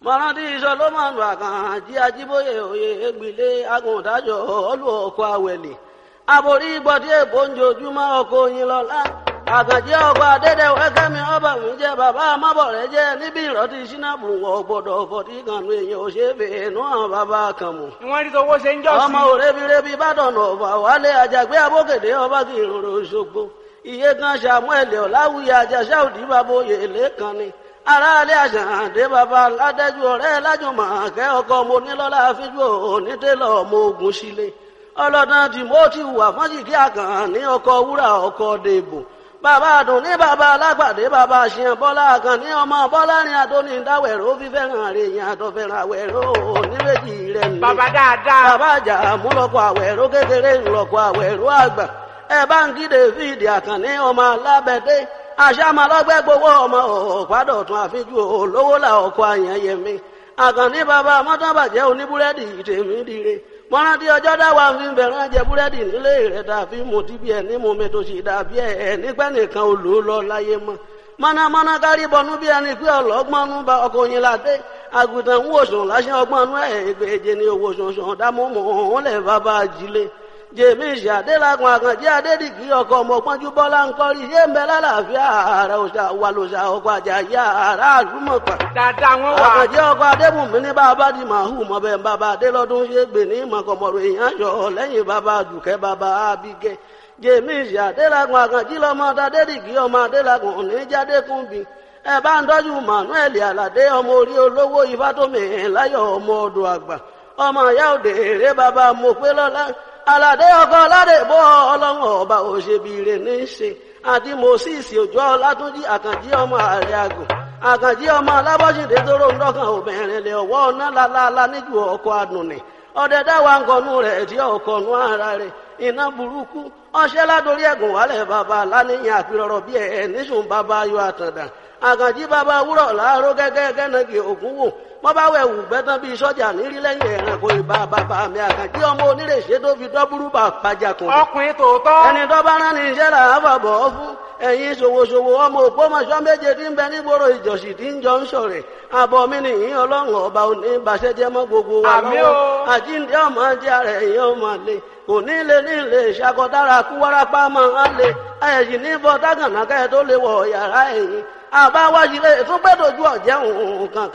mọ̀rántí solomoni àkànjí ajíbóyè òye ègbìlé agùntàjọ ọlù ọkọ̀ àwẹ̀lẹ̀ àbórí gbọ́dí èbó ń jojúmọ́ ọkọ̀ oyin lọ́lá àkànjí ọkọ̀ adédèwé kẹ́mi ọba mi jẹ́ bàbá amábọ̀rẹ́ jẹ́ níbi ìrọ́tí sínábù wọ̀ gbọ́dọ̀ fọ̀tí kanu èèyàn ò ṣe é fèé nú àwọn bàbá kan mọ̀ ìwọ́n rí tọwọ́ ṣe ń jọ́ sí. ọmọ òrebirebi bàdàn ọ̀fà wálé àjàgbé abókèdè ọba kì í rorò ṣogbo iye kan samuel ọ̀làwùyí àjàṣà òdì bàbá oyè lẹ́kan ni aráalé àṣàǹdé bàbá ládẹ́jú ọ̀rẹ́ lájùmọ̀ kẹ́ ọkọ mo nílọ́lá fíjú onítẹ̀lọ́ ọmọ ogun sílé ọlọ́dàn timothy wà fọ́njìkí àkàn ní ọkọ̀ wúrà ọkọ̀ dèbò bàbá àdùn ní bàbá alágbàdé bàbá àṣìyàn bọ́lá àkàn ní ọmọ bọ́lá ní adóní dáwẹ̀rọ fífẹ́ràn rẹ̀ yẹn àtọ̀fẹ́ràn àwẹ̀rọ oníwèjì rẹ̀ ní. bàbá dáadáa. bàbá àjà múlọ́kọ̀ àwẹ̀rọ kékeré ńlọ́kọ̀ àwẹ̀rọ àgbà ẹ bá ń kí david àkànní ọmọ alábẹ́dé àṣàmàlọ́gbẹ́ gbowó ọmọ ọ̀pádọ̀tún àfijú olówó là ọkọ̀ àyànyẹmí àkànní bàbá mọ́tàbàjẹ́ oníbúrẹ́dì tèmi dire mọ́rántí ọjọ́ dáwà fi ń bẹ̀rẹ̀ jẹ búrẹ́dì nílé rẹ̀ dàbí mo ti bí ẹ̀ ní mo mi tó sì dàbí ẹ̀ nípẹ́ nìkan ò lò ó lọ láyé mọ́ mọ́nàmọ́ná kárí bọnú bí ẹni pé ọlọ́gbọ́nú bá ọkọ̀ yín ládé àgùntàn ń wòsàn láṣẹ ọgbọ́nú ẹ̀ ìgbèje ni owó sọ̀sọ̀ dámúmọ̀ òun lẹ̀ bàbá ajílé jèmi ìṣàdélàgùn àkànjẹ adédìgí ọkọ ọmọ pọnjú bọlá ń kọrí yé ń bẹ lálàáfíà ààrẹ òṣà wà lòṣà ọkọ àjàyí ààrẹ àlùmọpà dáadáa wọn wà. àkànjẹ ọkọ adébùnmí ní bàbá di màhù mọbẹ bàbá adélọdún ṣe gbè ní mọkànmọrò èèyàn yọ lẹ́yìn bàbá dùkẹ́ bàbá abigẹ jèmi ìṣàdélàgùn àkànjí lọmọ adédìgí ọmọ adélàgùn oníjàdékùnbí ẹ bá ń tọ́jú manuel aládé ọmọ orí olówó ifátómi láyọ̀ ọmọ ọdọ àgbà ọmọ ìyá òde èrè bàbá mọ̀pẹ́lọ́lá aládé ọkọ aládé bọ ọlọ́run ọba òṣèbìrè ní í ṣe àti moses òjò ọlátúnjì àkànjí ọmọ ààrẹ àgùn àkànjí ọmọ alábọ́sídé tóró ń dọ́kàn obìnrin lè ọwọ́ ọ̀nà lálálá níjú ọkọ̀ àdùnnì ọdẹ dáwà ńkọnú rẹ̀ tí ọkọ̀nú ara rẹ̀ iná burúkú ọṣẹ́ ládórí ẹ̀gùn wálẹ̀ bàbá aláníyàn àpérọ̀rọ̀ bí ẹ̀ níṣùn bàbá ayọ̀ àtàndà àkànjí bàbá wúrọ̀ láàárọ̀ gẹ́gẹ́ gẹ́nàgì ògún wò wọ́n bá wẹ̀ wù gbẹ́tàn bíi sọ́jà nírí lẹ́yìn ẹ̀rànkò ìbá bàbá mi àkànjí ọmọ onírèṣẹ́ tó fi dọ́búrú bà pàjàkùn. ọkùnrin tòótọ́. ẹni tó bá rán ní iṣẹ́ là á fàbọ̀ ọ́ fún ẹ̀yin ṣòwòṣòwò ọmọ ògbómọṣọ́ méje tí ń bẹ nígboro ìjọsì tí ń jọ ń ṣọ̀rẹ̀ àbọ̀ mi nìyí ọlọ́run ọba òní ìbàṣẹ́jẹ́ mọ́ gbogbo wa lọ́wọ́ àjíǹde ọmọ jẹ́ ara ẹ̀yìn ọmọ lè kò ní lè ní lè ṣàkọdára kú wárápá máa ń lè ẹ̀yìn ní bọ́ dágànnákẹ́ tó lè wọ̀ yàrá ẹ̀yìn àbáwájú lè tún gbẹ́dọ̀jú ọ̀jẹ̀ òun kankan.